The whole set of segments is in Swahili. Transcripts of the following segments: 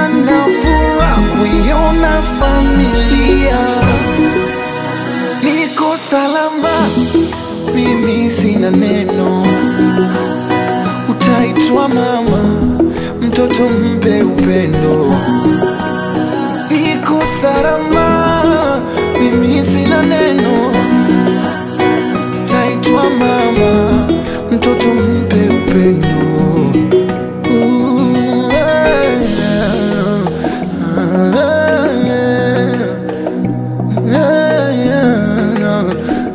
ila nafura kuiona familia niko salama, mimi sina neno, utaitwa mama, mtoto mpe upendo. Niko salama, mimi sina neno, utaitwa mama, mtoto mpe upendo. Ooh, yeah, yeah, yeah, yeah,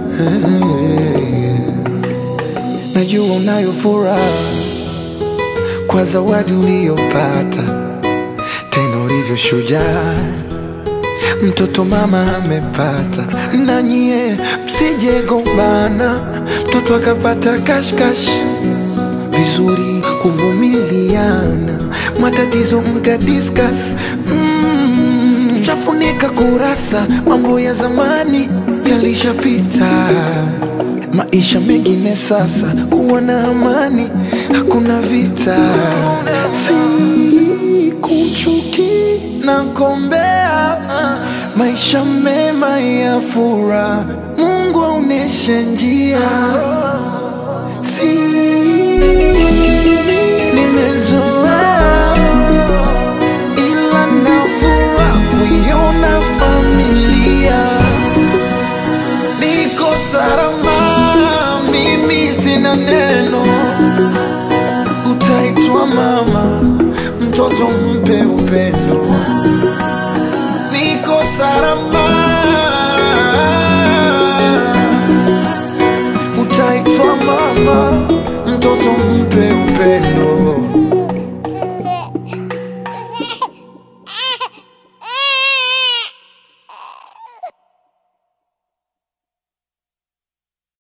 yeah. Najua unayo furaha kwa zawadi uliyopata, tena ulivyo shujaa, mtoto mama amepata. Na nyie msije gombana, mtoto akapata kashkash vizuri kuvumiliana, matatizo mka discuss mm, tushafunika kurasa, mambo ya zamani yalishapita, maisha mengine sasa, kuwa na amani, hakuna vita, si kuchuki na kombea maisha mema ya furaha, Mungu aoneshe njia si nimezoea ila nafura kuiona familia niko salama mimi sina neno utaitwa mama mtoto mpe upendo